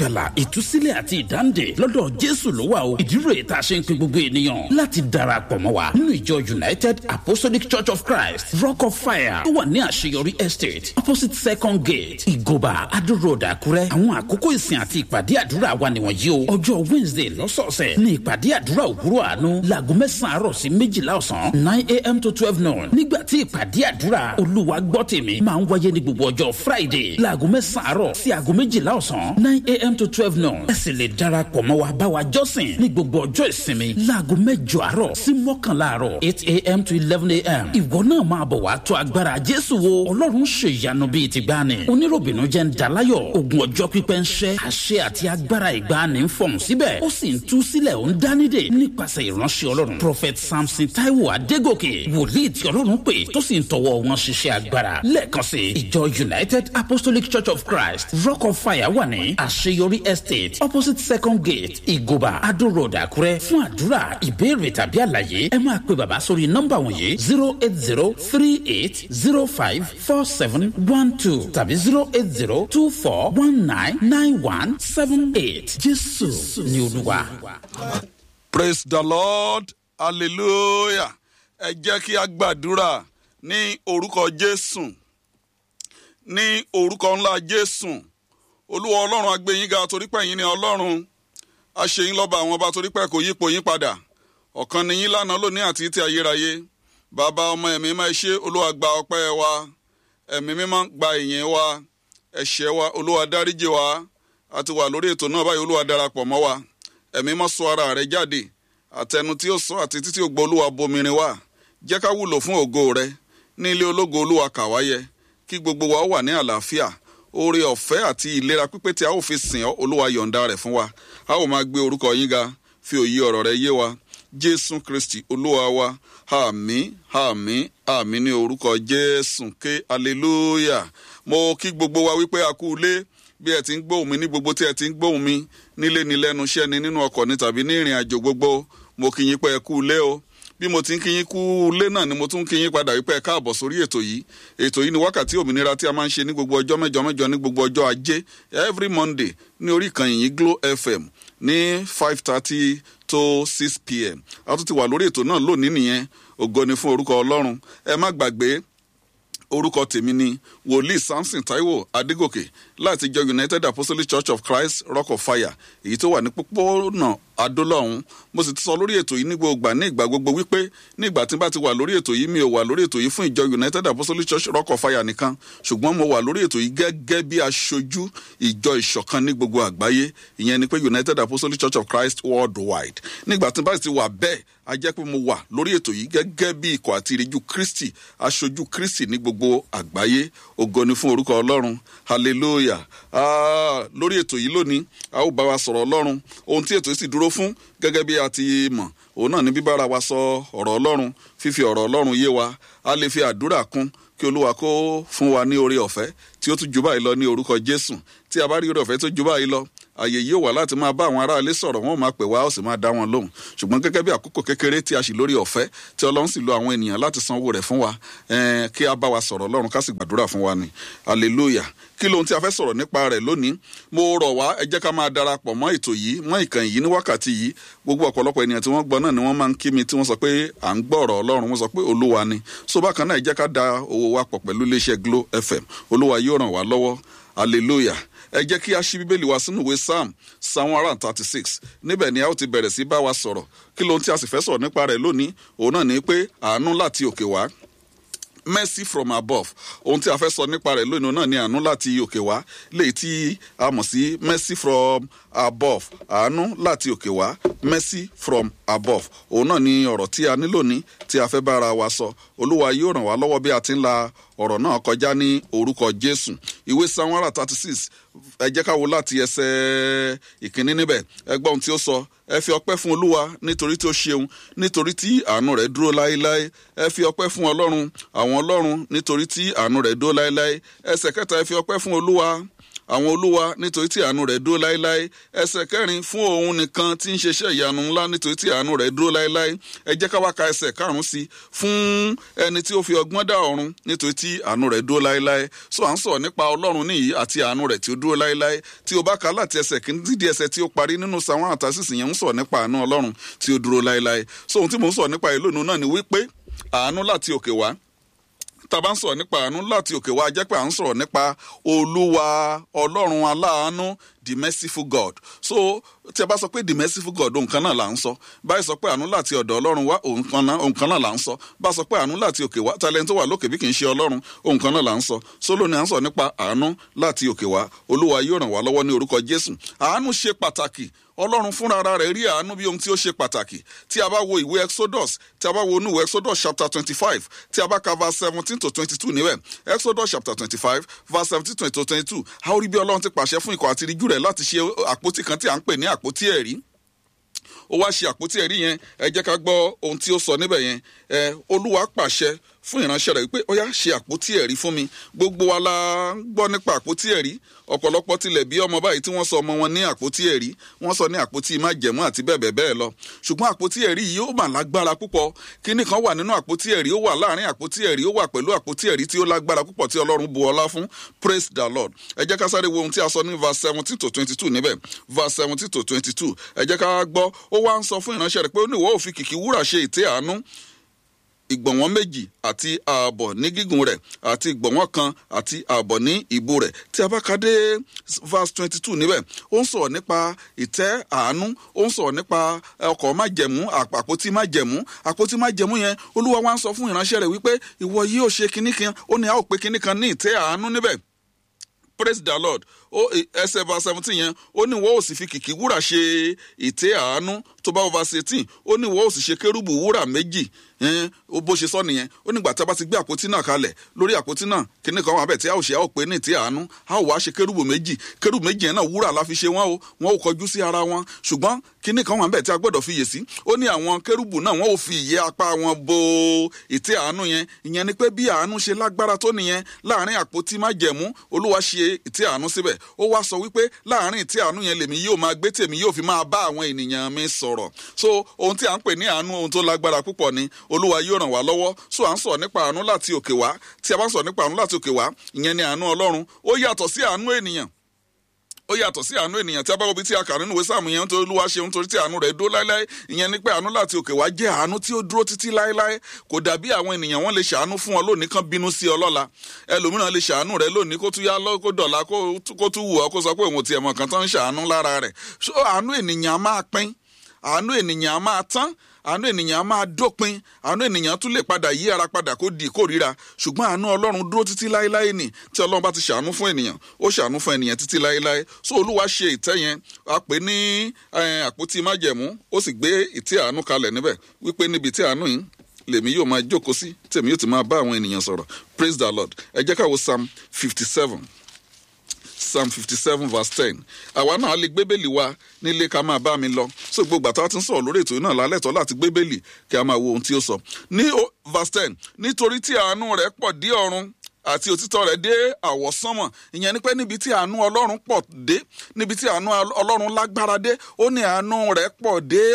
ìgbàlà ìtúsílẹ̀ àti ìdáǹdè lọ́dọ̀ jésù ló wà o ìdí rèé tá a ṣe ń pe gbogbo ènìyàn láti darapọ̀ mọ́ wa nínú ìjọ united apostolic church of christ rock of fire tó wà ní àṣeyọrí estate opposite second gate ìgòbà adó road àkúrẹ́ àwọn àkókò ìsìn àti ìpàdé àdúrà wa nìwọ̀nyí o ọjọ́ wednesday lọ́sọ̀ọ̀sẹ̀ ní ìpàdé àdúrà òwúrọ̀ àánú láago mẹ́sàn-án àárọ̀ sí méjìlá ọ̀sán nine a.m. to twelve noon nígbà tí ìpàdé àdúrà olúwa gbọ́ tèmi máa ń wáyé ní gbogbo ọjọ́ friday láago mẹ́sàn-án àárọ̀ sí aago méjìlá ọ̀sán nine a.m. to twelve noon ẹ sì lè darapọ̀ mọ́ wa bá wa jọ́sìn ní gbogbo ọjọ́ ìsinmi láago mẹ́jọ àárọ̀ sí mọ́kànlá àárọ̀ eight a.m. to eleven a.m. ìwọ náà máa bọ̀ wá tó agbára jésù wo ọlọ́run ṣe ìyanu bíi ti gbani oníròbìnú jẹ́ ń dalayọ̀ ogun ọjọ́ pípẹ́ ń ṣẹ́ àṣẹ àti agbára ìgbani ń fọ̀hún síbẹ̀ ó sì ń tú sílẹ̀ ó ń dánidè nípasẹ̀ ìránṣẹ́ ọlọ́run prophet samson taiwo adégòkè wòlíì tí ọlọ́run pè tó sì ń tọwọ́ wọn ṣiṣẹ́ agbára lẹ́ẹ̀kan sí ìjọ united apostolic church of christ rock of fire wà ní àṣeyọrí estate opposite second gate ìgòbà adó road àkúrẹ́ fún àdúrà ìbéèrè tàbí àlàyé ẹ máa pe bàbá sórí nọ́mbà wọ̀nyí zero eight zero three eight zero five four seven one two tàbí zero eight zero two four one nine nine one seven eight jésù ni olúwa. praise the lord hallelujah ẹ jẹ́ kí a gbàdúrà ní orúkọ jésù ní orúkọ ńlá jésù olúwa ọlọ́run agbẹ́yìnga torí pé ẹ̀yin ni ọlọ́run aṣèyìn lọ́ba àwọn ọba torí pé kò yípo yín padà ọ̀kan ni yín lánàá lónìí àti ti ayérayé bàbá ọmọ ẹ̀mí máa ṣe olúwa gba ọpẹ́ wa ẹ̀mí mímọ́ gba ìyìn wa ẹ̀ṣẹ̀ wa olúwa dáríjì wa a ti wà lórí ètò náà báyìí olúwa darapọ̀ mọ́ wa ẹ̀mí mọ́ sọ ara rẹ̀ jáde àtẹnu tí ó sọ àti títí ògbó olúwa bomirin wa jẹ́ ká wúlò fún ògo rẹ ní ilé ológo olúwa kàwáyé kí gbogbo wa wà ní àlàáfíà oore ọ̀fẹ́ àti ìlera pípé tí a ó fi sìn ọ́ olúwa yọ̀ǹda rẹ̀ fún wa a ó máa gbé orúkọ yín ga fi òye ọ̀rọ̀ rẹ yé wa jésù kristi olúwa wa àmì àmì àmì ní orúkọ jésù ké hallelujah mo kí gbogbo wa wípé a kú ilé bí ẹ ti ń gbóhùn mi ní gbogbo tí ẹ ti ń gbóhùn mi nílé ni lẹ́nu iṣẹ́ ni nínú ọkọ̀ ni tàbí ní ìrìn àjò gbogbo mo kí yín pé ẹ kú ilé o bí mo ti ń kí yín kú ilé náà ni mo tún ń kí yín padà wípé ẹ káàbọ̀ sórí ètò yìí ètò yìí ni wákàtí òmìnira tí a máa ń ṣe ní gbogbo ọjọ́ mẹ́jọ mẹ́jọ ní gbogbo ọjọ́ ajé every monday ní orí ìkànnì yìí glo fm ní five thirty to six pm a tún ti wà lórí ètò náà lónìí nìyẹn ògo ni fún orúkọ ọlọ́run ẹ má gbàgbé orúkọ tèmi ni wòlíì samson taiwo adégòkè láti jọ united apostolic church of christ rock of fire èyí tó wà ní pópónà adólọ́hún mo sì ti sọ lórí ètò yìí ní gbogbo ní ìgbà gbogbo wípé ní ìgbà tí n bá ti wà lórí ètò yìí mi ò wà lórí ètò yìí fún ìjọ united apostolic church rock of fire nìkan ṣùgbọ́n mo wà lórí ètò yìí gẹ́gẹ́ bí aṣojú ìjọ ìṣọ̀kan ní gbogbo àgbáyé ìyẹn ni pé united apostolic church of christ worldwide nígbà tí n bá ti wà bẹ́ẹ̀ a jẹ́ pé mo wà lórí ètò yìí gẹ́gẹ́ bí ikọ̀ àti ìrìjú kristi aṣojú kristi ní gbogbo àgbáyé ògo ni fún orúkọ ọlọ́run hallelujah ah, lórí ètò yìí lónìí a ó bá wa sọ̀rọ̀ ọlọ́run ohun tí ètò yìí sì dúró fún gẹ́gẹ́ bí a ti mọ̀ òun náà ní bíbára wa sọ ọ̀rọ̀ ọlọ́run fífi ọ̀rọ̀ ọlọ́run yé wa a lè fi àdúrà kún kí olúwa kó fún wa ní oore ọ̀fẹ́ tí ó tún jù báyìí lọ ní orúkọ jésù tí a bá rí oore ọ̀fẹ́ tó jù báyìí lọ àyè yìí ó wà láti máa bá àwọn aráalé sọ̀rọ̀ wọn ò máa pè wá ó sì máa dá wọn lóhùn ṣùgbọ́n gẹ́gẹ́ bí àkókò kékeré tí a sì lórí ọ̀fẹ́ tí ọlọ́run sì lo àwọn ènìyàn láti sanwó rẹ̀ fún wa kí a bá wa sọ̀rọ̀ ọlọ́run ká sì gbàdúrà fún wa ni hallelujah kí lohun tí a fẹ́ sọ̀rọ̀ nípa rẹ̀ lónìí mo rọ̀ wá ẹ jẹ́ ká máa darapọ̀ mọ́ ètò yìí mọ́ ìkànnì yìí ní wákàtí yìí gbogbo ọ̀pọ̀lọpọ̀ ènìyàn tí wọ́n gbọ́ náà ni wọ́n máa ń kí mi tí wọ́n sọ pé à ń gbọ́ ọ̀rọ̀ ọlọ́run wọ́n sọ pé olúwa ni so bákan náà ẹ jẹ́ ká da owó wa pọ̀ pẹ̀lú iléeṣẹ́ glo fm olúwa yóò ràn wá lọ́wọ́ hallelujah ẹ jẹ́ kí a ṣí bíbélì wa sínú ìwé psalm psalm one hundred thirty six níbẹ̀ ni a ó ti bẹ̀rẹ̀ sí bá wa sọ̀rọ̀ kí lohun tí a sì fẹ́ sọ̀rọ̀ nípa rẹ̀ lónìí òun náà ni pé àánú láti òkè wá mercy from above ohun tí a fẹ́ sọ nípa rẹ̀ lónìí náà ni àánú láti òkè wá léyìí tí a mọ̀ sí mercy from above àánú láti òkè wá mercy from above òun náà ni ọ̀rọ̀ tí a ní lónìí tí a fẹ́ bára wa sọ olúwa yóò ràn wá lọ́wọ́ bí a ti ń la ọ̀rọ̀ náà kọjá ní orúkọ jésù ìwé psalm one hundred thirty six ẹ jẹ́ ká wo láti ẹsẹ̀ ìkíní níbẹ̀ ẹ gbọ́ ohun tí ó sọ ẹ fi ọpẹ́ fún olúwa nítorí tí ó ṣeun nítorí tí àánú rẹ̀ dúró láéláé ẹ fi ọpẹ́ fún ọlọ́run àwọn ọlọ́run nítorí tí àánú rẹ̀ dúró láéláé ẹsẹ̀ kẹta ẹ fi ọpẹ́ fún olúwa àwọn olúwa nítorí tí àánú rẹ̀ dúró láéláé ẹsẹ̀ kẹrin fún òun nìkan tí ń ṣeṣẹ́ ìyanu ńlá nítorí tí àánú rẹ̀ dúró láéláé ẹ jẹ́ ká wá ka ẹsẹ̀ karùn-ún sí fún ẹni tí ó fi ọgbọ́n dá ọ̀run nítorí tí àánú rẹ̀ dúró láéláé so à ń sọ̀rọ̀ nípa ọlọ́run níyì àti àánú rẹ̀ tí ó dúró láéláé tí o bá ka láti ẹsẹ̀ kìíní dídí ẹsẹ̀ tí ó parí nínú sàwọn àtàsísì yẹn ń sọ̀rọ̀ nípa àánú ọlọ́run tí ó dúró láéláé so ohun tí mò ń sọ̀rọ̀ nípa ìlú náà ni wípé àánú láti òkè wá tá a bá ń sọ̀rọ̀ nípa àánú láti òkè wá jẹ́ pé à ń sọ̀rọ̀ nípa olúwa ọlọ́run aláàánú the merciful god so tí a bá sọ pé the merciful god òun kan náà là ń sọ báyìí sọ pé àánú láti ọ̀dọ̀ ọlọ́run wá òun kan náà là ń sọ bá a sọ pé àánú láti òkè wá talent tó wà lókè bí kì í ṣe ọlọ́run òun kan náà là ń sọ sólò ni à ń sọ nípa àánú láti òkè wá olúwa yóò ràn wá lọ́wọ́ ní orúkọ jésù àánú ṣe pàtàkì ọlọ́run fúnra ara rẹ̀ rí àánú bí ohun tí ó ṣe pàtàkì tí a bá wo ìwé exodus tí a bá wo inú ìwé exodus chapter twenty five tí a bá ka verse seventeen to twenty two níbẹ̀ exodus chapter twenty five verse seventeen to twenty two a ó rí bí ọlọ́run ti pàṣẹ fún ikọ̀ àti ìríjú rẹ̀ láti ṣe àpótí kan tí à ń pè ní àpótí ẹ̀rí ó wá ṣe àpótí ẹ̀rí yẹn ẹ jẹ́ ká gbọ́ ohun tí ó sọ níbẹ̀ yẹn ẹ olúwa pàṣẹ fún ìránṣẹ́ rẹ̀ wípé ó yá ṣe àpótí ẹ̀rí fún mi gbogbo wa la ń gbọ́ nípa àpótí ẹ̀rí ọ̀pọ̀lọpọ̀ tilẹ̀ bí ọmọ báyìí tí wọ́n sọ ọmọ wọn ní àpótí ẹ̀rí wọ́n sọ ní àpótí májẹ̀mú àti bẹ́ẹ̀ bẹ́ẹ̀ bẹ́ẹ̀ lọ ṣùgbọ́n àpótí ẹ̀rí yìí ó mà lágbára púpọ̀ kíní kan wà nínú àpótí ẹ̀rí ó wà láàrin àpótí ẹ̀rí ó wà pẹ̀lú àpótí ẹ̀rí tí ó lágbára púpọ̀ tí ọlọ́run bu ọlá fún praise the lord ẹ jẹ́ ká sáré wo ohun tí a sọ ní verse seventeen to twenty two níbẹ̀ verse seventeen to twenty two ẹ jẹ́ ká gbọ́ ó wá ń sọ fún ìránṣẹ́ rẹ̀ pé ó ní ìwọ ò fi kìkì wúrà ṣe ìtẹ́ àánú ìgbọ̀nwọ́n méjì àti ààbọ̀ ní gígùn rẹ̀ àti ìgbọ̀nwọ́n kan àti ààbọ̀ ní ìbú rẹ̀ tí a bá ka dé verse twenty two níbẹ̀ ó ń sọ̀rọ̀ nípa ìtẹ́ àánú ó ń sọ̀rọ̀ nípa ọkọ̀ májẹ̀mú àpótí májẹ̀mú àpótí májẹ̀mú yẹn olúwa wa ń sọ fún ìránṣẹ́ rẹ̀ wípé ìwọ yóò ṣe kinní kan ó ní a ó pe kinní kan ní ìtẹ́ àánú níbẹ̀ praise the lord ó ẹsẹ̀ verse seventeen yẹn ó ní wọ́n ò sì fi kìkì wúrà ṣe ìtẹ́ àánú tó bá verse eighteen ó ní wọ́n ò sì ṣe kérúbù wúrà méjì ó bó ṣe sọ nìyẹn ó nígbà tá a bá ti gbé àpótí náà kalẹ̀ lórí àpótí náà kíní kan wà bẹ́ẹ̀ tí a ò ṣe a ò pé ní ìtẹ́ àánú a ò wá ṣe kérúbù méjì kérúbù méjì yẹn náà wúrà la fi ṣe wọ́n o wọ́n ò kọjú sí ara wọn ṣùgbọ́n kíní kan wà bẹ́ẹ̀ tí a gbọ́dọ̀ fi yè sí ó ní àwọn kérúbù náà wọ́n ò fi ìyẹ́ apá wọn bo ìtẹ́ àánú yẹn ìyẹn ni pé bí àánú ṣe lágbára tó nìyẹn láàrin àpótí májẹ̀mú olúwa ṣe ìtẹ́ àánú síbẹ̀ ó wá sọ wípé láàrin ìtẹ́ àánú yẹn lèmi yóò máa gbé tèmi yóò fi máa bá àwọn ènìyàn mi sọ̀rọ̀ so ohun tí à ń pè ní àánú ohun tó lágbára púpọ̀ ni olúwa yóò ràn wá lọ́wọ́ so à ń sọ̀rọ̀ nípa àánú láti òkè wá tí a bá ń sọ̀rọ̀ nípa àánú láti òkè wá ìyẹn ni àánú ọlọ́run ó yàtọ̀ sí àánú ènìyàn ó yàtọ̀ sí àánú ènìyàn tí a bá wọ́n bí tí a kà nínú ìwé sáàmù yẹn nítorí olúwa ṣe nítorí tí àánú rẹ̀ dúró láéláé ìyẹn ni pé àánú láti òkè wá jẹ́ àánú tí ó dúró títí láéláé kò dàbí àwọn ènìyàn wọn lè ṣàánú fún ọ lónìí kan bínú sí ọ lọ́la ẹlòmíràn lè ṣàánú rẹ lónìí kó tún yá lọ kó dọ̀la kó tún wù ọ kó sọ pé òun tiẹ̀ mọ̀ kan tán ń ṣàánú lára rẹ̀ so àánú ènìyàn máa pín àánú ènìyàn máa tán àánú ènìyàn á máa dópin àánú ènìyàn tún lè padà yí ara padà kó di ìkórira ṣùgbọ́n àánú ọlọ́run dúró títí láéláé nì tí ọlọ́run bá ti ṣàánú fún ènìyàn ó ṣàánú fún ènìyàn títí láéláé so olúwa ṣe ìtẹ́ yẹn a pè ní àpótí májẹ̀mú ó sì gbé ìtẹ́ àánú kalẹ̀ níbẹ̀ wípé níbi tí àánú yìí lèmi yóò máa jókòó sí tèmi yóò ti máa bá àwọn ènìyàn sọ̀rọ̀ praise the lord ẹ jẹ́ ká wo psalm fifty seven psalm fifty seven verse ten àwa náà lè gbé bẹ́ẹ̀lì wa nílé ká máa bá mi lọ so gbogbo àtàwọn tí ń sọ̀rọ̀ lórí ètò náà lálẹ́ tọ́ láti gbé bẹ́ẹ̀lì kí a máa wo ohun tí ó sọ ní verse ten nítorí tí àánú rẹ̀ pọ̀ dé ọ̀run àti òtítọ́ rẹ̀ dé àwọ̀sánmọ̀ ìyẹn ni pé níbi tí àánú ọlọ́run pọ̀ dé níbi tí àánú ọlọ́run lágbára dé ó ní àánú rẹ̀ pọ̀ dé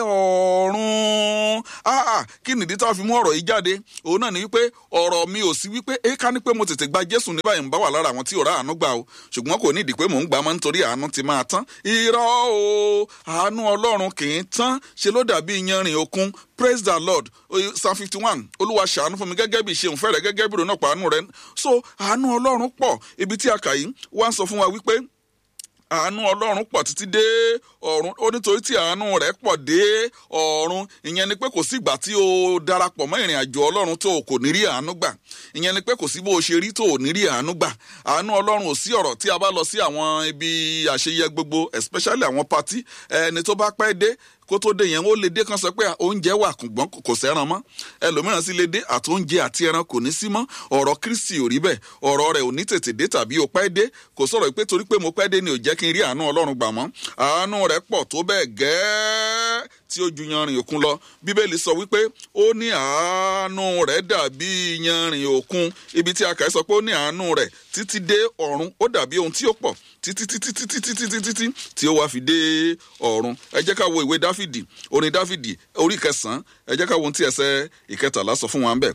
ọ̀run áà kí nìdí tá a fi mú ọ̀rọ̀ yìí jáde òun náà ni wípé ọ̀rọ̀ mi ò sí wípé ẹ ká ní pé mo tètè gba jésù ní báyìí ń bá wà lára àwọn tí ò rá àánú gbà o ṣùgbọ́n kò ní ìdí pé mò ń gbà mọ́ nítorí àánú ti máa tán irọ́ o àánú ọlọ́run kì í tán ṣe ló dàbí iyanrìn òkun praise the lord psalm fifty one olúwa ṣàánú fún mi gẹ́gẹ́ bí ìṣeun fẹ́rẹ̀ gẹ́gẹ́ bí ìrònú ọ̀pọ̀ àánú rẹ so àánú ọlọ́run pọ̀ ibi tí a kà yìí wá ń sọ fún wa wípé àánú ọlọ́run pọ̀ títí dé ọ̀run ó nítorí tí àánú rẹ̀ pọ̀ dé ọ̀run ìyẹn ni pé kò sí ìgbà tí o darapọ̀ mọ́ ìrìn àjò ọlọ́run tó o kò ní rí àánú gbà ìyẹn ni pé kò sí bó o ṣe rí tó o ní rí àánú gbà àánú ọlọ́run ò sí ọ̀rọ̀ tí a bá lọ sí àwọn ibi àṣeyẹ gbogbo especially àwọn party ẹni tó bá pẹ́ dé kó tó dé yẹn ó lè dé kan sọ pé oúnjẹ wà kùngbọ́n kò sẹ́ran mọ́ ẹlòmíràn sì lè dé àti oúnjẹ àti ẹran kò ní sí mọ́ ọ̀rọ̀ kristi ò rí bẹ́ẹ̀ ọ̀rọ̀ rẹ̀ ò ní tètè dé tàbí ó pẹ́ dé kò sọ̀rọ̀ pé torí pé mo pẹ́ dé ni ò jẹ́ kí n rí àánú ọlọ́run gbà mọ́ àánú rẹ̀ pọ̀ tó bẹ́ẹ̀ gẹ́ẹ́ tí ó ju yanrìn òkun lọ bíbélì sọ wípé ó ní àánú rẹ̀ dàbí yanrìn òkun ibi tí a kà í sọ pé ó ní àánú rẹ̀ títí dé ọ̀run ó dàbí ohun tí ó pọ̀ títí títí títí títí títí tí tí ó wá fi dé ọ̀run ẹ jẹ́ ká wo ìwé dáfídì orin dáfídì orí kẹsàn-án ẹ jẹ́ ká wo ohun tí ẹsẹ̀ ìkẹtàlá sọ fún wa ń bẹ̀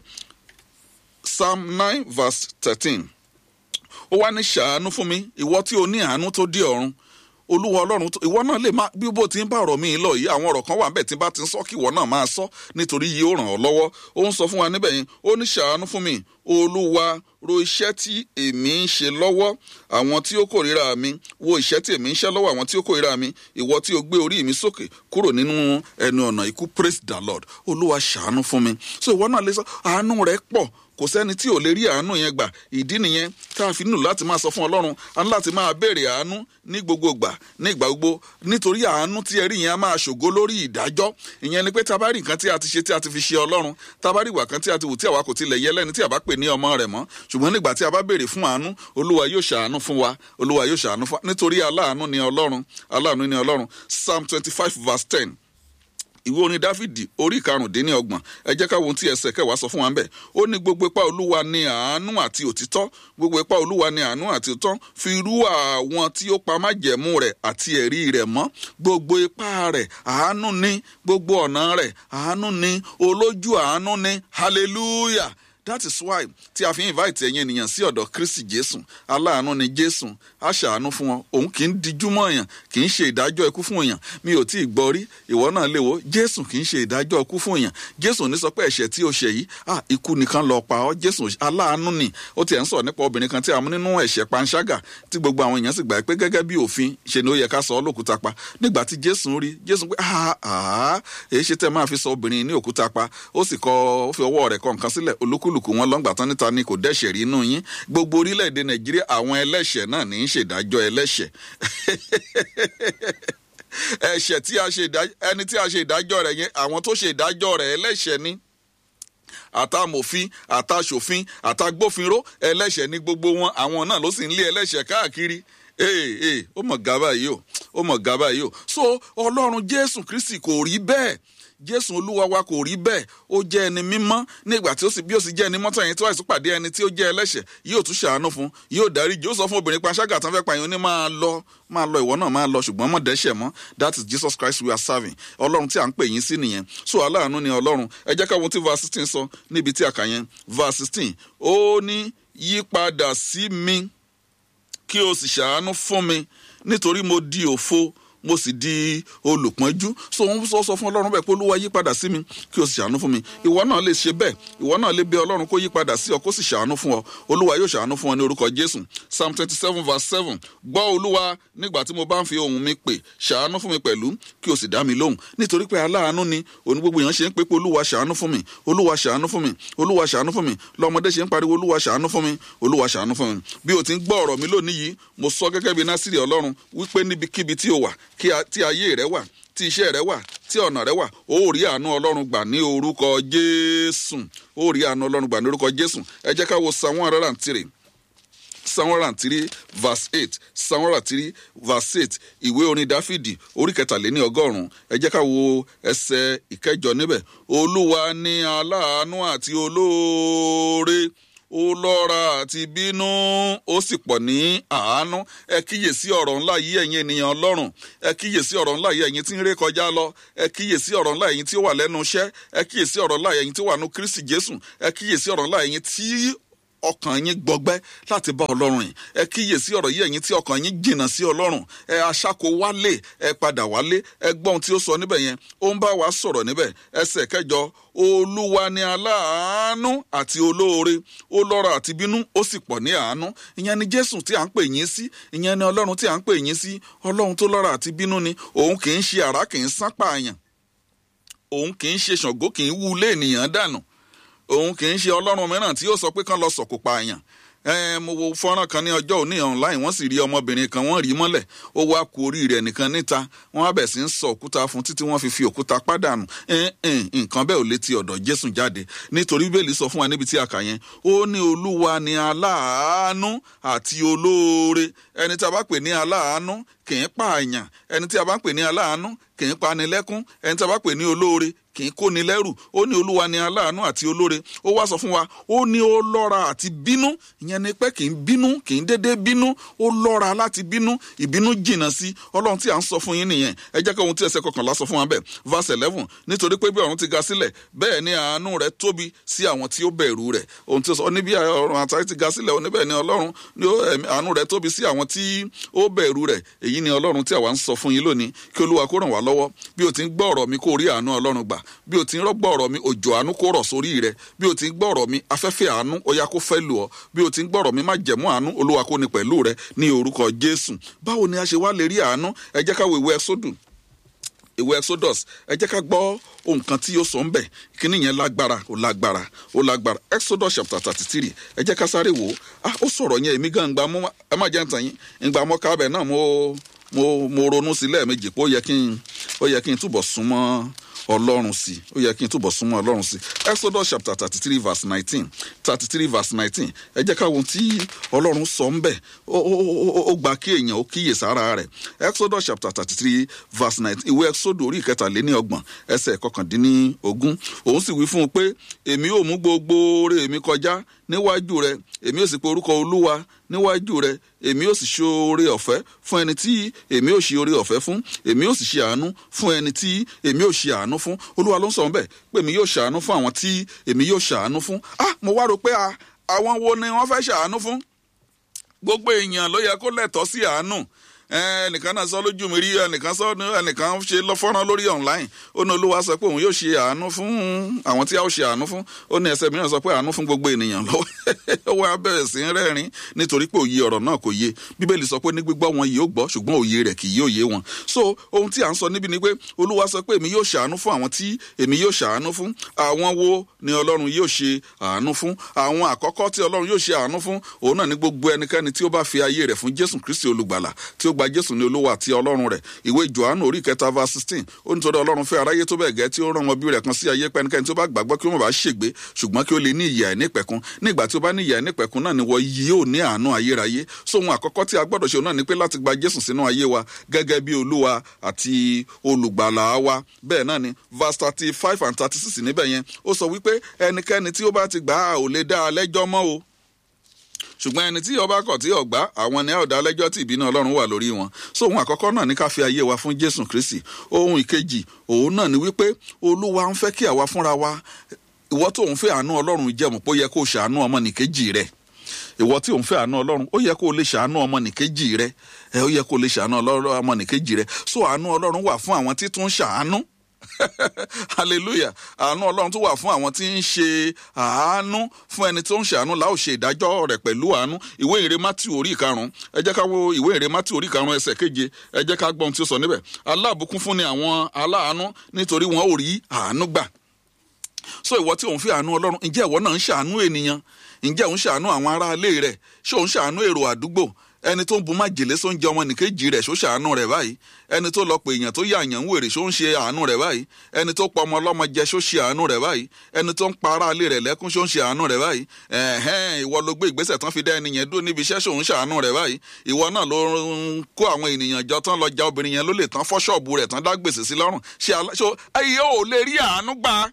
psalm nine verse thirteen ó wá ní ṣàánú fún mi ìwọ tí o ní àánú tó dé ọ̀run olúwa ọlọ́run ìwọ náà lè má bí bó ti ń bá ọ̀rọ̀ mi lọ yìí àwọn ọ̀rọ̀ kan wà níbẹ̀ tí bá ti ń sọ kí ìwọ náà máa sọ nítorí yìí ó ràn ọ́ lọ́wọ́ ó ń sọ fún wa níbẹ̀ yẹn ó ní ṣàánú fún mi olúwa ro iṣẹ́ tí èmi ń ṣe lọ́wọ́ àwọn tí ó kórìíra mi wo iṣẹ́ tí èmi ń ṣe lọ́wọ́ àwọn tí ó kórìíra mi ìwọ tí o gbé orí mi sókè kúrò nínú ẹnu ọ̀nà ikú praise the lord olúwa ṣàánú fún mi so ìwọ náà lè sọ àánú rẹ pọ̀ kò sẹ́ni tí ò lè rí àánú yẹn gbà ìdí nìyẹn tá a fi nílò láti máa sọ fún ọlọ́run a ní láti máa béèrè àánú ní gbogbo ìgbà ní ìgbà gbogbo nítorí àánú tí ẹ rí yẹn a máa ṣògo lórí ìdájọ́ ìyẹn ni pé tá a bá rí nǹkan tí a ti ṣe tí a ti fi ṣe ọlọ́run tá a bá rí ìwà kan tí a ti wù tí àwa kò tilẹ̀ yẹ lẹ́ni tí a bá pè ní ọmọ rẹ̀ mọ́ ṣùgbọ́n nígbà tí a bá béèrè fún àánú olúwa yóò ṣàánú fún wa olúwa yóò ṣàánú fún wa nítorí aláàánú ni ọlọ́run aláàánú ni ọlọ́run psalm twenty five verse ten ìwé orin dáfídì orí karùndínlọ́gbọ̀n ẹ jẹ́ ká wo ohun tí ẹsẹ̀ kẹwàá sọ fún wa ń bẹ̀ ó ní gbogbo ipá olúwa ní àánú àti òtítọ́ gbogbo ipá olúwa ní àánú àti òtítọ́ fi rú àwọn tí ó pa májẹ̀mú rẹ̀ àti ẹ̀rí rẹ̀ mọ́ gbogbo ipá rẹ̀ àánú ní gbogbo ọ̀nà rẹ̀ àánú ní olójú àánú ní hallelujah that is why tí a fi invite ẹ̀yin ènìyàn sí ọ̀dọ̀ kristi jésù aláàánú ni jésù á ṣàánú fún wọn òun kì í dijú mọ́ èèyàn kì í ṣe ìdájọ́ ikú fún èèyàn mi ò tí ì gbọ́ rí ìwọ náà lè wo jésù kì í ṣe ìdájọ́ ikú fún èèyàn jésù ní sọ pé ẹ̀ṣẹ̀ tí o ṣẹ̀ yìí ah ikú nìkan lọ pa ọ́ jésù aláàánú ni ó tiẹ̀ ń sọ̀rọ̀ nípa obìnrin kan tí a mú nínú ẹ̀ṣẹ̀ panṣágà tí gbogbo àwọn èèyàn sì gbà pé gẹ́gẹ́ bí òfin ṣe ni ó yẹ ká sọ ọ́ lókúta pa nígbà tí jésù rí jésù pé ah ah èyí ṣe tẹ́ máa fi sọ obìnrin ní òkúta pa ó sì kọ ó fi ọwọ́ rẹ̀ kọ nǹkan sílẹ̀ olúkúlùkù wọn lọ́ngbà tán níta ni kò dẹ́ṣẹ̀ rí inú yín gbogbo orílẹ̀-èdè nàìjíríà àwọn ẹlẹ́ṣẹ̀ náà ní í ṣèdájọ́ ẹlẹ́ṣẹ̀ ẹ̀ṣẹ̀ tí a ṣe ìdájọ́ ẹni tí a ṣe ìdájọ́ rẹ̀ yẹn àwọn tó ṣe ìdájọ́ rẹ̀ ẹlẹ́ṣẹ̀ ni àtàmòfin àtàṣòfin àtàgbófinró ẹlẹ́ṣẹ̀ ní gbogbo wọn àwọn náà ló sì ń lé ẹlẹ́ṣẹ̀ káàkiri ee ee ó mọ̀ gábà yìí o ó mọ̀ gábà yìí o so ọlọ́run jésù kristi kò rí bẹ́ẹ̀ jésù olúwa wa kò rí bẹ́ẹ̀ ó jẹ́ ẹni mímọ́ nígbà tí ó sì bí ó sì jẹ́ ẹni mọ́tò yẹn tí wàá sì pàdé ẹni tí ó jẹ́ ẹlẹ́ṣẹ̀ yóò tún ṣàánú fún yóò dárí yóò sọ fún obìnrin panṣágà tán fẹ́ pa yín ó ní máa lọ máa lọ ìwọ náà máa lọ ṣùgbọ́n mọ̀ dẹ́ṣẹ̀ mọ́ that is jesus christ we are serving ọlọ́run tí à ń pè yín sí nìyẹn so aláàánú ni ọlọ́run ẹ jẹ́ ká wo tí verse sixteen sọ níbi tí a kà yẹn verse sixteen ó ní yípadà sí mi kí o sì ṣàánú fún mi nítorí mo di òfo mo sì di olùpọ́njú so wọ́n sọ sọ fún ọlọ́run bẹ́ẹ̀ pé olúwa yí padà sí mi kí o sì ṣàánú fún mi ìwọ náà lè ṣe bẹ́ẹ̀ ìwọ náà lè bẹ ọlọ́run kó yí padà sí ọ kó sì ṣàánú fún ọ olúwa yóò ṣàánú fún ọ ní orúkọ jésù psalm twenty seven verse seven gbọ́ olúwa nígbà tí mo bá ń fi ohùn mi pè ṣàánú fún mi pẹ̀lú kí o sì dá mi lóhùn nítorí pé aláàánú ni òní gbogbo èèyàn ṣe ń pé pé olúwa ṣàánú fún mi olúwa ṣàánú fún mi olúwa ṣàánú fún mi lọmọdé ṣe ń pariwo olúwa ṣàánú fún mi olúwa ṣàánú fún mi bí o ti ń gbọ́ ọ̀rọ̀ mi lónìí yìí mo sọ gẹ́gẹ́ bí násìrì ọlọ́run wípé níbikíbi tí o wà tí ayé rẹ wà tí iṣẹ́ rẹ wà tí ọ̀nà rẹ wà ó rí àánú ọlọ́run gbà ní orúkọ jésù ó rí àánú ọlọ́run gbà ní orúkọ jésù ẹ jẹ́ ká wo psalm one hundred and three psalm one hundred and three verse eight psalm one hundred and three verse eight ìwé orin dáfídì orí kẹtàléní ọgọ́rùn-ún ẹ jẹ́ ká wo ẹsẹ̀ ìkẹjọ níbẹ̀ olúwa ní aláàánú àti olóore ó lọ́ra àti bínú ó sì pọ̀ ní àánú ẹ kíyèsí ọ̀rọ̀ ńlá yìí ẹ̀yin ènìyàn ọlọ́run ẹ kíyèsí ọ̀rọ̀ ńlá yìí ẹ̀yin tí ń ré kọjá lọ ẹ kíyèsí ọ̀rọ̀ ńlá ẹ̀yin tí ó wà lẹ́nu iṣẹ́ ẹ kíyèsí ọ̀rọ̀ ńlá ẹ̀yin tí ó wà ní kristi jésù ẹ kíyèsí ọ̀rọ̀ ńlá ẹ̀yin tí ọkàn yín gbọgbẹ́ láti bá ọlọ́run yìí ẹ kíyèsí ọ̀rọ̀ yìí ẹ̀yin tí ọkàn yín jìnnà sí ọlọ́run ẹ aṣáko wálé ẹ padà wálé ẹ gbọ́ ohun tí ó sọ níbẹ̀ yẹn ó ń bá wa sọ̀rọ̀ níbẹ̀ ẹsẹ̀ kẹjọ olúwa ni aláàánú àti olóore ó lọ́ra àti bínú ó sì pọ̀ ní àánú ìyẹn ni jésù tí à ń pè yín sí ìyẹn ni ọlọ́run tí à ń pè yín sí ọlọ́run tó lọ́ra àti bínú ni òun kì í ṣe àrá kì í sán pààyàn òun kì í ṣe ṣàngó kì í wú ilé ènìyàn dànù òun kì í ṣe ọlọ́run mìíràn tí yóò sọ pé kán lọ sọ̀kò pààyàn mo wo fọ́nrán kan ní ọjọ́ òní online wọ́n sì rí ọmọbìnrin kan wọ́n rí mọ́lẹ̀ ó wá ku orí rẹ̀ nìkan níta wọ́n á bẹ̀ sí ń sọ òkúta fún títí wọ́n fi fi òkúta pàdánù nǹkan bẹ́ẹ̀ ò létí ọ̀dọ̀ jésù jáde nítorí bíbélì sọ fún wa níbi tí a kà yẹn ó ní olúwa ni aláàánú àti olóore ẹni tí a bá pè ní aláàánú kì í pààyàn ẹni tí a bá ń pè ní aláàánú kì í pani lẹ́kún ẹni tí a bá pè ní olóore kì í kóni lẹ́rù ó ní olúwa ni aláàánú àti olóore ó wá sọ fún wa ó ní ó lọ́ra àti bínú ìyẹn ni pé kì í bínú kì í dédé bínú ó lọ́ra láti bínú ìbínú jìnnà sí ọlọ́run tí à ń sọ fún yín nìyẹn ẹ jẹ́ kí ohun tí ẹsẹ̀ kọkànlá sọ fún wa bẹ́ẹ̀ verse eleven nítorí pé bí ọ̀run ti ga sílẹ̀ bẹ́ẹ̀ ni àánú rẹ̀ tóbi sí àwọn tí ó bẹ̀rù rẹ̀ ohun tí ó sọ níbi ọ̀run àtàrí ti ga sílẹ̀ oníbẹ̀ ni ọlọ́run ni àánú rẹ̀ tóbi sí àwọn tí ó bẹ̀rù rẹ̀ èyí ni ọlọ́run tí àwa ń sọ fún yín lónìí kí olúwa kó ràn wá lọ́wọ́ bí o ti ń gbọ́ ọ̀rọ̀ mi kó rí àánú ọlọ́run gbà bí o ti ń rọ́gbọ́ ọ̀rọ̀ mi òjò àánú kó rọ̀ sórí rẹ bí o ti ń gbọ́ ọ̀rọ̀ mi afẹ́fẹ́ àánú ó yá kó fẹ́ lù ọ́ bí o ti ń gbọ́ ọ̀rọ̀ mi má jẹ̀mú àánú olúwa kó ní pẹ̀lú rẹ ní orúkọ jésù báwo ni a ṣe wá lè rí àánú ẹ jẹ́ ká wo ìwé ẹsódù ìwé exodus ẹ jẹ́ ká gbọ́ ohun kan tí yóò sọ ń bẹ̀ kíní yẹn lágbára ó lágbára ó lágbára exodus chapter thirty three ẹ jẹ́ ká sáré wò ó ah ó sọ̀rọ̀ yẹn èmi gan gbà mú ẹ má jẹ́ ń tàn yín ìgbà mọ́ kábẹ̀ náà mo mo mo ronú sí lẹ́ẹ̀mejì pé ó yẹ kí n ó yẹ kí n túbọ̀ súnmọ́ ọlọ́run sí ó yẹ kí n túbọ̀ súnmọ́ ọlọ́run sí exodus chapter thirty three verse nineteen thirty three verse nineteen ẹ jẹ́ ká wo ohun tí ọlọ́run sọ ń bẹ̀ ó gba kí èèyàn ó kíyè sára rẹ̀ exodus chapter thirty three verse nineteen ìwé exodus orí ìkẹtàléníọgbọ̀n ẹsẹ̀ kọkàndínlógún òun sì wí fún un pé èmi ò mú gbogbo oore mi kọjá níwájú rẹ èmi ò sì pe orúkọ olúwa níwájú rẹ èmi ò sì ṣe oore ọ̀fẹ́ fún ẹni tí èmi ò ṣe oore ọ̀fẹ́ fún èmi ò sì ṣe àánú fún ẹni tí èmi ò ṣe àánú fún olúwa ló ń sọ bẹ́ẹ̀ pé èmi yóò ṣàánú fún àwọn tí èmi yóò ṣàánú fún ah mo wá rò pé àwọn wo ni wọ́n fẹ́ ṣàánú fún gbogbo èèyàn ló yẹ kó lẹ́tọ̀ọ́ sí àánú ẹnìkan náà sọ lójú mi rí ẹnìkan sọ ẹnìkan ṣe lọ fọ́nrán lórí online ó ní olúwa sọ pé òun yóò ṣe àánú fún àwọn tí a ó ṣe àánú fún ó ní ẹsẹ̀ mìíràn sọ pé àánú fún gbogbo ènìyàn lọ́wọ́ ó wá bẹ̀rẹ̀ sí rẹ́rìn nítorí pé òye ọ̀rọ̀ náà kò yé bíbélì sọ pé ní gbígbọ́ wọn yóò gbọ́ ṣùgbọ́n òye rẹ̀ kì yóò yé wọn so ohun tí à ń sọ níbi ni pé olúwa sọ pé èmi yóò ṣàánú fún àwọn tí èmi yóò ṣàánú fún àwọn wo ni ọlọ́run yóò ṣe àánú fún àwọn àkọ́kọ́ tí ọlọ́run yóò ṣe àánú fún òun náà ní gbogbo ẹnikẹ́ni tí ó bá fi ayé rẹ̀ fún jésù kristi olùgbàlà tí ó gba jésù ní olówó àti ọlọ́run rẹ̀ ìwé johannu orí kẹta verse sixteen ó ní torí ọlọ́run fẹ́ aráyé tó bẹ́ẹ̀ gẹ́ tí ó rán ọmọ bí rẹ̀ kan sí ayé pẹ́nikẹ́ni tí ó bá gbàgbọ́ kí ó má bàa ṣègbé ṣùgbọ́n kí ó lè ní ìyà ẹ̀nípẹ̀kun nígbà tí ó bá ní ìyà ẹ̀nípẹ̀kun náà ni wọ́n yóò ní àánú ayérayé so ohun àkọ́kọ́ tí a gbọ́dọ̀ ṣe náà ni pé láti gba jésù sínú ayé wa gẹ́gẹ́ bí olúwa àti olùgbàlà wa bẹ́ẹ̀ náà ni verse thirty five and thirty six níbẹ̀ yẹn ó sọ wípé ẹnikẹ́ni tí ó bá ti gbà á ò lè dá a lẹ́jọ́ mọ́ o ṣùgbọ́n ẹni tí ọba kọ̀ tí ọ̀gbá àwọn ni a ò dá lẹ́jọ́ tí ìbínú ọlọ́run wà lórí wọn so ohun àkọ́kọ́ náà ní ká fi ayé wa fún jésù kristi ohun ìkejì òun náà ni wípé olúwa ń fẹ́ kí àwa fúnra wa ìwọ tó ń fẹ́ àánú ọlọ́run jẹ́mu pé ó yẹ kó o ṣàánú ọmọnìkejì rẹ ìwọ tí ò ń fẹ́ àánú ọlọ́run ó yẹ kó o lè ṣàánú ọmọnìkejì rẹ ẹ ó yẹ kó o lè ṣàánú ọmọnìkejì rẹ so àánú ọlọ́run wà fún àwọn tí tún ṣàánú hallelujah àánú ọlọ́run tó wà fún àwọn tí ń ṣe àánú fún ẹni tó ń ṣàánú láò ṣe ìdájọ́ rẹ̀ pẹ̀lú àánú ìwé ìrè matthew orí ìkarùn ẹ jẹ́ ká wo ìwé ìrè matthew orí ìkarùn ẹsẹ̀ keje ẹ jẹ́ ká gbọ́n tí ó sọ níbẹ̀ aláàbùkún fún ni àwọn aláàánú nítorí wọn ò rí àánú gbà so ìwọ tí òun fi àánú ọlọ́run ǹjẹ́ ìwọ náà ń ṣàánú ènìyàn ǹjẹ́ òun ṣàánú àwọn aráalé rẹ̀ ṣé òun ṣàánú èrò àdúgbò ẹni tó ń bu májèlé só ń jẹ ọmọ nìkejì rẹ̀ ṣó ṣàánú rẹ̀ báyìí ẹni tó lọ pé èèyàn tó yà yàn ń wèrè ṣó ń ṣe àánú rẹ̀ báyìí ẹni tó pa ọmọ ọlọ́mọ jẹ ṣó ṣe àánú rẹ̀ báyìí ẹni tó ń pa aráalé rẹ̀ lẹ́kún ṣó ń ṣe àánú rẹ̀ báyìí ẹ̀hẹ́n ìwọ ló gbé ìgbésẹ̀ tán fi dá ẹni yẹn dúró níbi iṣẹ́ ṣó ń ṣàánú rẹ̀ báyìí ìwọ náà ló ń kó àwọn ènìyàn jọ tán lọ ja obìnrin yẹn ló lè tán fọ́ ṣọ́ọ̀bù rẹ̀ tán dá gbèsè sí lọ́rùn ṣe ayé ò lè rí àánú gbà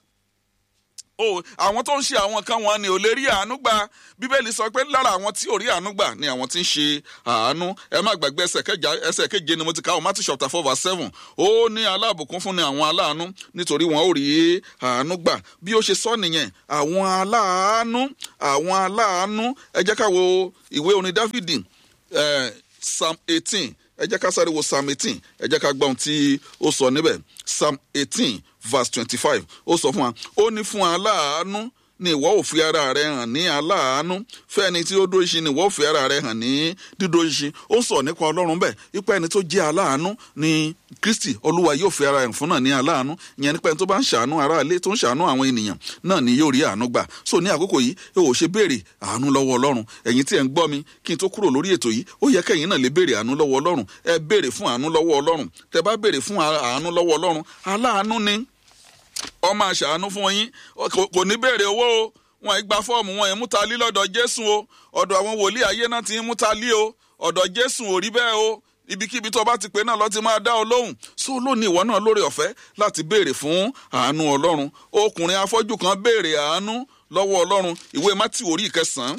o àwọn tó ń ṣe àwọn kan wọn ni ò lè rí àánú gbà bíbélì sọ pé lára àwọn tí ò rí àánú gbà ni àwọn tí ń ṣe àánú ẹ má gbàgbé ẹsẹ̀ keje ni mo ti kà ó Matthew chapter four verse seven ó ní aláàbùkún fún ni àwọn aláàánú nítorí wọn ò rí àánú gbà bí ó ṣe sọ nìyẹn àwọn aláàánú àwọn aláàánú ẹ jẹ́ ká wo ìwé orin Dáfídì psalm eighteen ẹ jẹ́ ká sáré wo psalm eighteen ẹ jẹ́ ká gbọ́ ohun tí ó sọ níbẹ̀ psalm eighteen verse twenty-five ó sọ fún wa ó ní fún aláàánú ni ìwọ ò fi ara rẹ hàn ní aláàánú fẹ́ni tí ó dó ṣin ni ìwọ ò fi ara rẹ hàn ní dídó ṣin ó ń sọ nípa ọlọ́run bẹ́ẹ̀ ipa ẹni tó jẹ́ aláàánú ni kristi olúwa yóò fi ara hàn fún náà ní aláàánú ìyẹn nípa ẹni tó bá ń ṣàánú ará ilé tó ń ṣàánú àwọn ènìyàn náà ni yóò rí àánú gbà so ní àkókò yìí ẹ ò ṣe béèrè àánú lọ́wọ́ ọlọ́run ẹ̀yin tí ẹ̀ ń gbọ́ mi kí n tó kúrò lórí ètò yìí ó yẹ kẹ́yìn náà lè béèrè àánú lọ́wọ́ ọlọ́run ẹ béèrè fún àánú lọ́wọ́ ọlọ́run tẹ bá béèrè fún àánú lọ́wọ́ ọlọ́run aláàánú ni ó máa ṣàánú fún yín kò ní béèrè owó o wọn ì gba fọ́ọ̀mù wọn ì mú ta lí lọ́dọ̀ jésù o ọ̀dọ̀ àwọn wòlíì ayé náà ti ń mú ta lí o ọ̀dọ̀ jésù ò rí bẹ́ẹ̀ o ibikíbi tó bá ti pè náà lọ́ ti máa dá ọ lóhùn so lónìí ìwọ náà lórí ọ̀fẹ́ láti béèrè fún àánú ọlọ́run ọkùnrin afọ́jú kan béèrè àánú lọ́wọ́ ọlọ́run ìwé mátì orí ìkẹsàn-án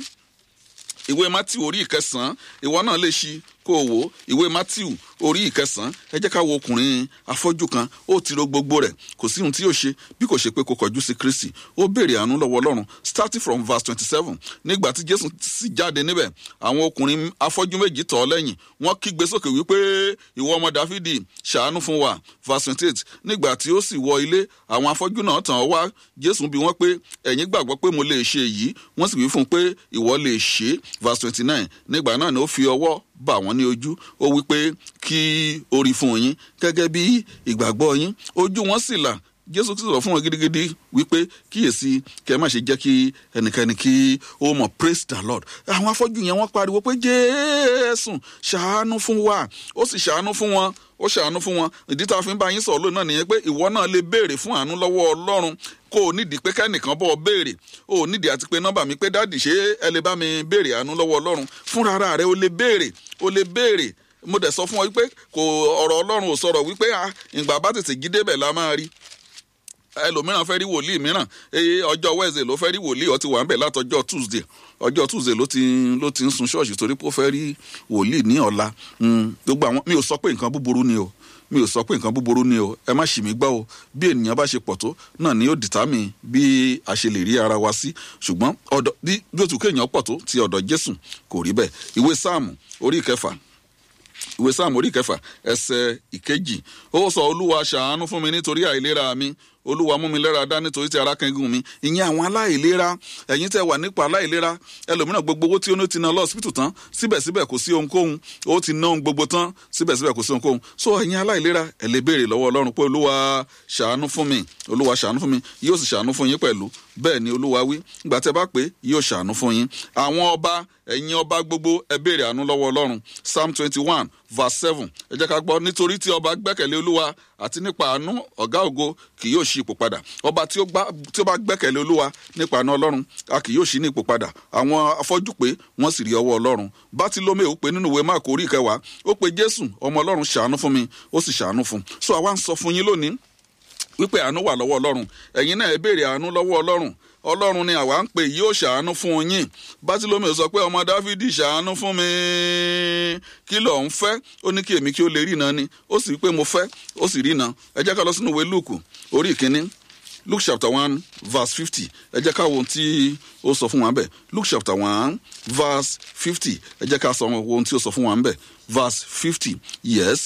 ìwé matthew orí ìkẹsàn-án ìwọ náà lè ṣí kó o wò ó ìwé matthew orí ìkẹsàn-án ẹ jẹ́ ká wo ọkùnrin afọ́jú kan ó ti ro gbogbo rẹ̀ kò sí ohun tí yóò ṣe bí kò ṣe pé kó kọjú sí kristi ó béèrè àánú lọ́wọ́ ọlọ́run starting from verse twenty seven nígbà tí jésù sì jáde níbẹ̀ àwọn ọkùnrin afọ́jú méjì tọ̀ ọ́ lẹ́yìn wọ́n kígbe sókè wípé ìwọ ọmọ dáfídì ṣàánú fún wa verse twenty eight nígbà tí ó sì wọ ilé àwọn afọ́jú náà tàn ọ́ wá jésù bí wọ́n pé ẹ̀yin gbàgbọ́ pé mo lè ṣe èyí wọ́n sì wí fún un pé ìwọ lè ṣe é verse twenty nine nígbà náà ni ó fi ọwọ́ bà wọ́n ní ojú ó wí pé kí orí fún yín gẹ́gẹ́ bí ìgbàgbọ́ yín ojú wọn sì là jésù ti sọ̀rọ̀ fún wọn gidigidi wípé kíyèsí kẹ́ má ṣe jẹ́ kí ẹnikẹ́ni kí ó mọ̀ praise the lord àwọn afọ́jú yẹn wọ́n pariwo pé jésù ṣàánú fún wa ó sì ṣàánú fún wọn ó ṣàánú fún wọn ìdí tá a fi ń bá yín sọ̀rọ̀ lónìí náà nìyẹn pé ìwọ náà lè béèrè fún àánú lọ́wọ́ ọlọ́run kó o nídìí pé kẹ́nìkan bọ́ ọ béèrè o ò nídìí àti pé nọ́mbà mi pé dáàdì ṣé ẹ lè bá mi béèrè àánú lọ́wọ́ ọlọ́run fúnra ara rẹ o lè béèrè o lè béèrè mo dẹ̀ sọ fún ọ wípé kò ọ̀rọ̀ ọlọ́run ò sọ̀rọ̀ wípé ìgbà bá tètè jí débẹ̀ la máa rí ẹlòmíràn fẹ́ rí wòlíì mìíràn ọjọ́ wednesday ló fẹ́ rí wòlíì ó ti wà ń bẹ̀ látọjọ́ tuesday ọjọ́ tuesday ló ti ló ti ń sun ṣọ́ọ̀ṣì torí pé ó fẹ́ rí wòlíì ní ọ̀la gbogbo àwọn mi ò sọ pé nǹkan búburú ni o mi ò sọ pé nǹkan búburú ni o ẹ má ṣì mí gbọ́ o bí ènìyàn bá ṣe pọ̀ tó náà ni yóò dìtámì bí a ṣe lè rí ara wa sí ṣùgbọ́n ọ̀dọ̀ bí bí ó tún kéèyàn pọ̀ tó ti ọ̀dọ̀ jésù kò rí bẹ́ẹ̀ ìwé sáàmù orí ìkẹfà ìwé sáàmù orí ìkẹfà ẹsẹ̀ ìkejì ó sọ olúwa ṣàánú fún mi nítorí àìlera mi olúwa mú mi lẹ́ra dá nítorí tí ara kẹ́gùn mi ìyẹn àwọn aláìlera ẹ̀yin tẹ́ wà nípa aláìlera ẹlòmíràn gbogbo owó tí ó ní ti ná lọ hospital tán síbẹ̀síbẹ̀ kò sí ohunkóhun ó ti ná ohun gbogbo tán síbẹ̀síbẹ̀ kò sí ohunkóhun so ẹ̀yin aláìlera ẹ̀ lè béèrè lọ́wọ́ ọlọ́run pé olúwa ṣàánú fún mi olúwa ṣàánú fún mi yóò sì ṣàánú fún yín pẹ̀lú bẹ́ẹ̀ ni olúwa wí ìgbà tẹ́ bá pé yóò ṣàánú fún yín àwọn ọba ẹ̀yin ọba gbogbo ẹ béèrè àánú lọ́wọ́ ọlọ́run psalm twenty one verse seven ẹ jẹ́ ká gbọ́ nítorí tí ọba gbẹ́kẹ̀lé olúwa àti nípa àánú ọ̀gá ògo kì yóò ṣí ipò padà ọba tí ó bá gbẹ́kẹ̀lé olúwa nípa àánú ọlọ́run a kì yóò ṣí ní ipò padà àwọn afọ́jú pé wọ́n sì rí ọwọ́ ọlọ́run bátílómè ó pe nínú ìwé máàkù orí ìkẹwàá ó pe jésù ọmọ ọlọ́run ṣàánú fún mi ó sì ṣàánú fún so àwa ń sọ fún yín lónìí wípé àánú wà lọ́wọ́ ọlọ́run ẹ̀yin náà ẹ béèrè àánú lọ́wọ́ ọlọ́run ọlọ́run ni àwa ń pè yóò ṣàánú fún yín bátílómè sọ pé ọmọ dáfídì ṣàánú fún mi kí ló ń fẹ́ ó ní kí èmi kí ó lè rí iná ni ó sì pé mo fẹ́ ó sì rí iná ẹ jẹ́ ká lọ sínú ìwé lùkù orí ìkíní luke chapter one verse fifty ẹ jẹ́ ká wo ohun tí ó sọ fún wa bẹ́ẹ̀ luke chapter one verse fifty ẹ jẹ́ ká sọ ohun tí ó sọ fún wa bẹ́ẹ̀ verse fifty yes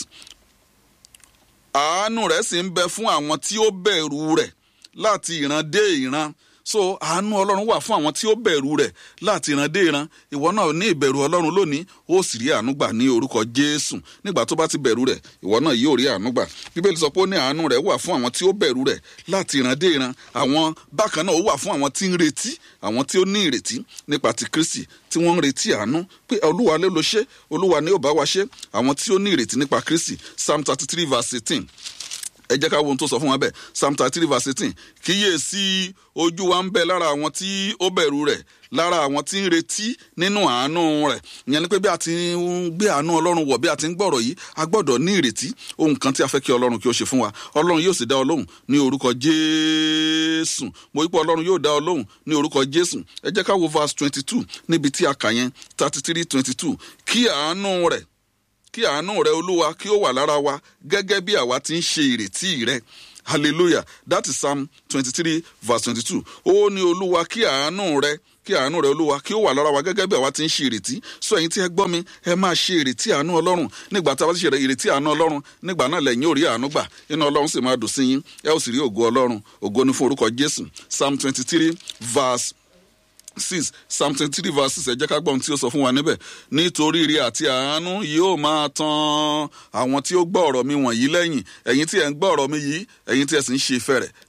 àánú rẹ̀ sì ń bẹ fún àwọn tí ó bẹ̀rù rẹ̀ láti ìran dé ìran so àánú ọlọ́run wà fún àwọn tí ó bẹ̀rù rẹ̀ láti ìran dé ìran ìwọ náà ní ìbẹ̀rù ọlọ́run lónìí ó sì rí àánú gbà ní orúkọ jésù nígbà tó bá ti bẹ̀rù rẹ̀ ìwọ náà yóò rí àánú gbà bíbélì sọ pé ó ní àánú rẹ̀ wà fún àwọn tí ó bẹ̀rù rẹ̀ láti ìran dé ìran àwọn bákan náà ó wà fún àwọn tí ń retí àwọn tí ó ní ìrètí nípa ti kristi tí wọ́n ń retí àánú pé olúwa ló lo ṣe olúwa ni ó bá wa ṣe àwọn tí ó ní ìrètí nípa kristi psalm thirty three verse eighteen ẹ jẹ́ ká wo ohun tó sọ fún wa bẹ́ẹ̀ psalm thirty three verse eighteen kíyèsí ojú wa ń bẹ lára àwọn tí ó bẹ̀rù rẹ̀ lára àwọn tí ń retí nínú àánú rẹ̀ ìyẹn ni pé bí a ti ń gbé àánú ọlọ́run wọ̀ bí a ti ń gbọ́rọ̀ yìí a gbọ́dọ̀ ní ìrètí ohun kan tí a fẹ́ kí ọlọ́run kí ó ṣe fún wa ọlọ́run yóò sì dá ọ lóhùn ní orúkọ jésù mo wípé ọlọ́run yóò dá ọ lóhùn ní orúkọ jésù ẹ jẹ́ ká wo verse twenty two níbi tí a kà yẹn thirty three twenty two kí àánú rẹ̀ kí àánú rẹ olúwa kí ó wà lára wa gẹ́gẹ́ bí àwa ti ń ṣe ìrètí rẹ hallelujah that is psalm twenty three verse twenty two ó ní olúwa kí àánú rẹ kí àánú rẹ olúwa kí ó wà lára wa gẹ́gẹ́ bí àwa ti ń ṣe ìrètí sọ ẹ̀yin tí ẹ gbọ́ mi ẹ máa ṣe ìrètí àánú ọlọ́run nígbà tí a bá ti ṣe ìrètí àánú ọlọ́run nígbà náà lẹ́yìn ò rí àánú gbà inú ọlọ́run sì máa dùn sí yín ẹ ó sì rí ògo ọlọ́run ògo ni fún orúkọ jésù psalm twenty three verse six psalm twenty three verse six ẹ jẹ́ ká gbọ́ ohun tí ó sọ fún wa níbẹ̀ nítorí ire àti àánú yóò máa tan àwọn tí ó gbọ́ ọ̀rọ̀ mi wọ̀nyí lẹ́yìn ẹ̀yin tí ẹ̀ ń gbọ́ ọ̀rọ̀ mi yìí ẹ̀yin tí ẹ̀ sì ń ṣe ìfẹ́ rẹ̀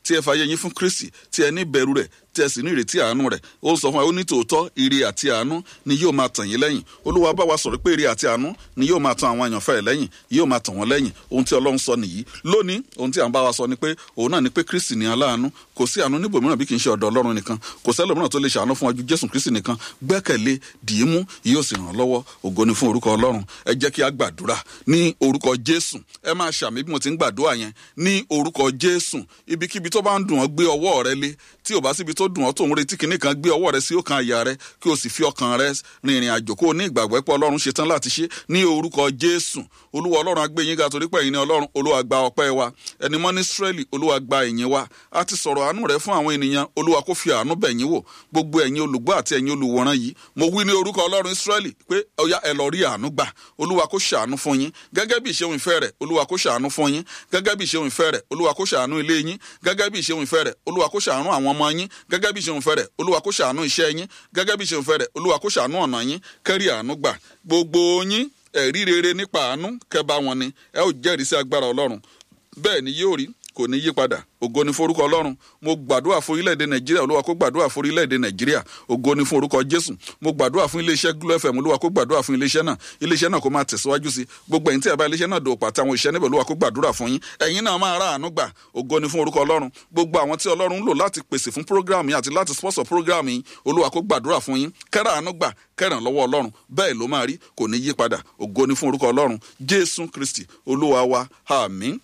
tí ẹ fàyè yín fún kristi tí ẹ ní bẹ̀rù rẹ̀ tí ẹ sì ní ìrètí àánú rẹ̀ ó sọ fún wa ó ní tòótọ́ ire àti àánú ni yóò máa tàn yín lẹ́yìn olúwa bá wa sọ̀rọ̀ pé ire àti àánú ni yóò máa tàn àwọn àyànfẹ́ rẹ̀ lẹ́yìn yóò máa tàn wọ́n lẹ́yìn ohun tí ọlọ́run sọ nìyí lónìí ohun tí à ń bá wa sọ ni pé òun náà ni pé kristi ni aláàánú kò sí àánú níbòmíràn bí kì í ṣe ọ̀dọ̀ ọlọ́run nìkan kò sẹ́lòmíràn tó lè ṣàánú fún wa ju jésù kristi nìkan gbẹ́kẹ̀lé dìímú yóò sì ràn lọ́wọ́ ògo ni fún orúkọ ọlọ́run ẹ jẹ́ kí a gbàdúrà ní orúkọ jésù ẹ máa ṣàmì bí mo ti ń gbàdúrà yẹn ní orúkọ jésù ibikíbi tó bá ń dùn ọ́ gbé ọwọ́ rẹ lé tí ò bá síbi tó dùn ọ́ tó ń retí kinní kan gbé ọwọ́ rẹ sí ọkàn àyà rẹ kí o sì fi ọkàn rẹ rin ìrìn àjò kó o ní ìgbàgbọ́ pé ọlọ́run ṣe tán láti ṣe ní orúkọ jésù olúwa ọlọ́run á gbé yín ga torí pé ẹ̀yin ni ọlọ́run olúwa gba ọpẹ́ wa ẹni mọ́ ní israẹli olúwa gba ìyìn wa a ti sọ̀rọ̀ àánú rẹ fún àwọn ènìyàn olúwa kó fi àánú bẹ̀ yín wò gbogbo ẹ̀yin olùgbọ́ àti ẹ̀yin olùwòran yìí mo wí ní orúkọ ọlọ́run israẹli pé ọya ẹ lọ rí àánú gbà olúwa kó ṣàánú fún yín gẹ́gẹ́ bí ìṣeun ìfẹ́ rẹ̀ olúwa kó ṣàánú fún yín gẹ́gẹ́ bí ìṣeun ìfẹ́ rẹ̀ olúwa kó ṣàánú ilé yín gẹ́gẹ́ bí ìṣeun ìfẹ́ rẹ̀ olúwa kó ṣàánú àwọn ọmọ yín gẹ́gẹ́ bí ìṣeun ìfẹ́ rẹ̀ olúwa kó ṣàánú iṣẹ́ yín gẹ́gẹ́ bí ìṣeun ìfẹ́ rẹ̀ olúwa kó ṣàánú ọ̀nà yín kẹ́rì àánú gbà gbogbo yín ẹ̀rí rere nípa àánú kẹba wọn ni ẹ ó jẹ́rìí sí agbára ọlọ́run bẹ́ẹ̀ ni yóò rí kò ní yí padà ògo ni forúkọ ọlọ́run mo gbàdúrà fún orílẹ̀-èdè nàìjíríà olúwa kó gbàdúrà fún orílẹ̀-èdè nàìjíríà ògo ni fún orúkọ jésù mo gbàdúrà fún iléeṣẹ́ glo fm olúwa kó gbàdúrà fún iléeṣẹ́ náà iléeṣẹ́ náà kó máa tẹ̀síwájú sí gbogbo ẹ̀yin tí ẹ̀ bá iléeṣẹ́ náà dòwò pàtẹ àwọn òṣìṣẹ́ níbẹ̀ olúwa kó gbàdúrà fún yín ẹ̀yin náà máa ra àánú gbà ògo ni fún orúkọ ọlọ́run gbogbo àwọn tí ọlọ́run ń lò láti pèsè fún prógráàmù yìí àti láti sponsor prógráàmù yìí olúwa kó gbàdúrà fún yín kẹ́rà àánú gbà kẹ́ràn lọ́wọ́ ọlọ́run bẹ́ẹ̀ ló máa rí kò ní yí padà ògo ni fún orúkọ ọlọ́run jésù kristi olúwa wa àmín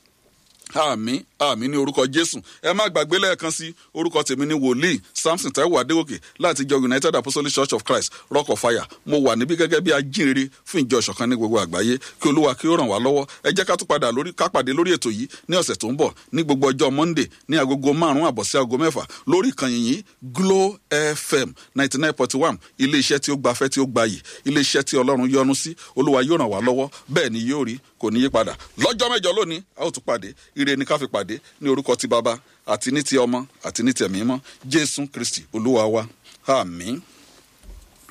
àmì àmì ní orúkọ jésù ẹ má gbàgbé lẹ́ẹ̀kan sí orúkọ tèmi ní wòlíì samson taiwo adéwòkè láti ìjọ united apostolic church of christ rock of fire mo wà níbí gẹ́gẹ́ bí ajínrere fún ìjọ ìṣọ̀kan ní gbogbo àgbáyé kí olúwa kí ó ràn wá lọ́wọ́ ẹ jẹ́ ká tún padà lórí ká pàdé lórí ètò yìí ní ọ̀sẹ̀ tó ń bọ̀ ní gbogbo ọjọ́ monday ní agogo márùn-ún àbọ̀ sí agogo mẹ́fà lórí ìkànnì yìí glo fm ninety nine point one ilé iṣẹ́ tí ó gbafẹ́ tí ó gbayì ilé iṣẹ́ tí ọlọ́run yọ́nú sí olúwa yóò ràn wá lọ́wọ́ bẹ́ẹ̀ ni yóò rí kò ní yí padà lọ́jọ́ mẹ́jọ lónìí a ó tún pàdé ire ni ká fi pàdé ní orúkọ ti bàbá àti ní ti ọmọ àti ní ti ẹ̀mí mọ́ jésù kristi olúwa wa àmín.